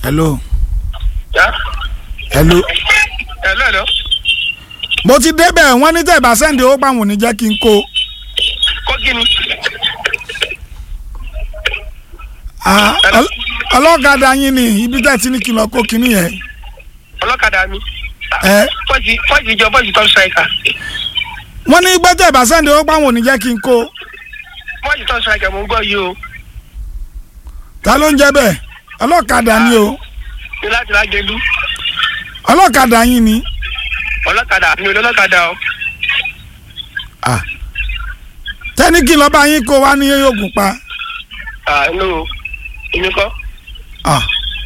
hello Ya. hello Hello, hello. mo ti débẹ̀ wọ́n ní tẹ̀bà sẹ́ndì owó pàwọn ò ní jẹ́ kí n kó Kó kí ni? Ah, ọl- ọlọ́kadà yín ni ibi tẹ́ ti ní kí n lọ kó kinní yẹn Ọlọ́kadà mi. ẹ Fọ́ọ̀sì fọ́ọ̀sì jọ fọ́ọ̀sì top striker. wọ́n ní gbé tẹ̀bà sẹ́ndì owó pàwọn ò ní jẹ́ kí n kó Fọ́ọ̀sì top striker mo ń gbọ́ yìí o. ta ló ń jẹ́ bẹ́ẹ̀ ọlọ́kadà ni o Ní láti lágẹ̀lú. ọlọ́kadà yín ni Ọlọ́kadà mi ò lọ́lọ́kadà o. Ah. tẹ́ni kí n lọ bá yín kó wá ní yóògùn pa Ah, no. Èmi kọ́. Ah.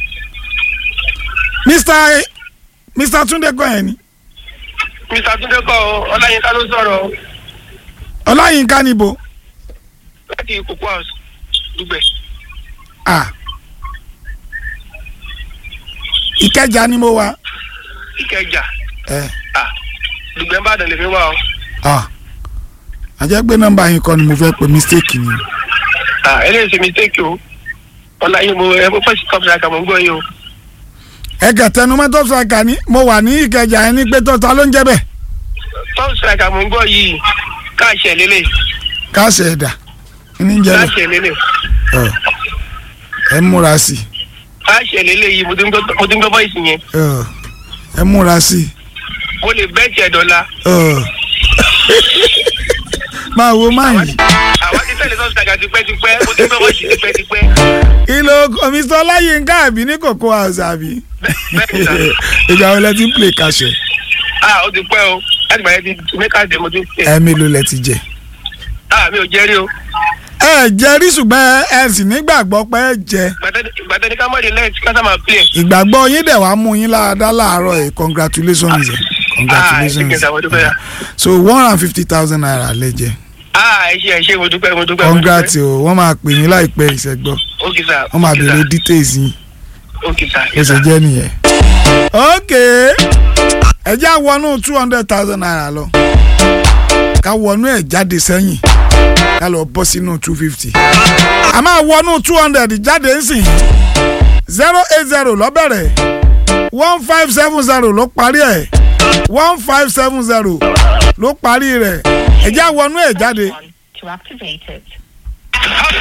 Mr. Mr. Túndé kọ́ yẹn ni Mr. Túndé kọ́ o. Ọláyínká ló sọ̀rọ̀ o. ọláyínká níbo Láti Kòkó House. Dùgbẹ̀. Ah. ìkẹjà ni mo wà Ìkẹjà. ẹ Ah. Dùgbẹ̀ ń bàdàn lè fi wá o. Ah. àjẹ́ pé nọ́mbà yín kọ́ ni mo fẹ́ pe mistake ni Ah, eléyìí ṣe mistake o. Ọláyín mo ẹ fọ́ọ̀sì top striker mo ń gbọ́ yìí o. ẹ kẹtẹnu mọ́tò ṣàkà ni mo wà ní ìkẹjà yẹn ní pé tó ta ló ń jẹ́ bẹ́ẹ̀ Top striker mo ń gbọ́ yìí. Káàṣì ẹ̀ lélẹ̀. káṣẹ ẹ̀dà ní jẹ́ Káàṣì ẹ̀ lélẹ̀. bẹ́ẹ̀ ẹ múra sí Káàṣì ẹ̀ lélẹ̀ yìí mo ti ń gbọ́ mo ti ń gbọ́ voice yẹn. i ẹ múra sí Mo lè bẹ́ẹ̀tì ẹ̀ dọ́là. i máa wo máa yìí. Àwa ti tẹ̀lé top striker tipẹ́tipẹ́. Mo ti ń gbọ́ voice tipẹ́tipẹ́. ìlò mr ọláyínká àbí ní kòkó house àbí Bẹ́ẹ̀ni sà. ìgbà wo lẹ ti ń play kàṣẹ Ah, ó ti pẹ́ o. Láti gbà yẹn ti mẹ́ka dé mo ti ń tẹ̀. ẹ mélòó lẹ ti jẹ. Ah, mi ò jẹ́ rí o. ẹ jẹ rí ṣùgbọ́n ẹ sì nígbàgbọ́ pé ẹ jẹ Gbàtẹ́ni ká mọ̀ ní lẹ́ẹ̀tì ká sáà máa play. ìgbàgbọ́ yín dẹ̀ wá mú yín láradá láàárọ̀ ẹ̀ congratulations ẹ̀ Ah, ẹ ṣe kí n congratulations sàwọn dúpẹ́ yà. so one hundred and fifty thousand naira lẹ jẹ Ah, ẹ ṣe ẹ ṣe mo dúpẹ́ mo dúpẹ́. mo congrats dúpẹ́. o wọ́n máa pè yín láìpẹ́ ìṣẹ́gbọ́ Okay sir. wọ́n máa okay, béèrè sir. details yín Okay sir. bó ṣe jẹ́ nìyẹn. ok ẹ já wọnú two hundred thousand naira lọ ká wọnú ẹ̀ jáde sẹ́yìn ká lọ bọ́ sínú two fifty a máa wọnú two hundred jáde ńsìn zero eight zero lọ́bẹ̀rẹ̀ one five seven zero ló parí ẹ̀ one five seven zero ló parí rẹ̀ ẹ já wọnú ẹ̀ jáde to activate it. Happy